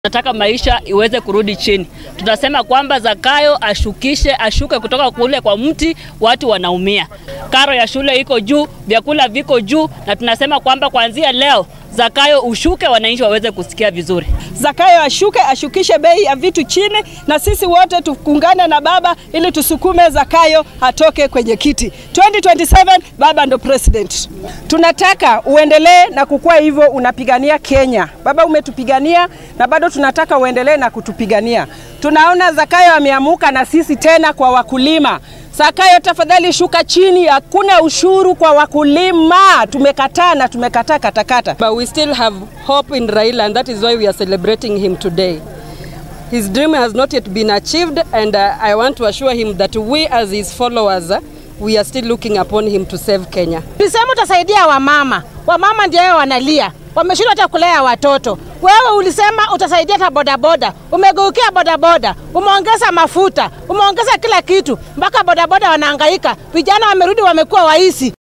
Nataka maisha iweze kurudi chini. Tunasema kwamba Zakayo ashukishe, ashuke kutoka kule kwa mti, watu wanaumia. Karo ya shule iko juu, vyakula viko juu, na tunasema kwamba kuanzia leo Zakayo ushuke, wananchi waweze kusikia vizuri. Zakayo ashuke, ashukishe bei ya vitu chini, na sisi wote tuungane na baba ili tusukume Zakayo atoke kwenye kiti. 2027 baba ndo president. Tunataka uendelee na kukua hivyo, unapigania Kenya. Baba, umetupigania na bado tunataka uendelee na kutupigania. Tunaona Zakayo ameamuka na sisi tena kwa wakulima. Zakayo, tafadhali shuka chini, hakuna ushuru kwa wakulima. Tumekataa na tumekataa katakata. But we still have hope in Raila and that is why we are celebrating him today. His dream has not yet been achieved and uh, I want to assure him that we as his followers, uh, we are still looking upon him to save Kenya. Ulisema utasaidia wamama, wamama ndio wao wanalia, wameshindwa hata kulea watoto. Wewe ulisema utasaidia hata bodaboda, umegeukia bodaboda, umeongeza mafuta, umeongeza kila kitu, mpaka bodaboda wanahangaika. Vijana wamerudi, wamekuwa waisi.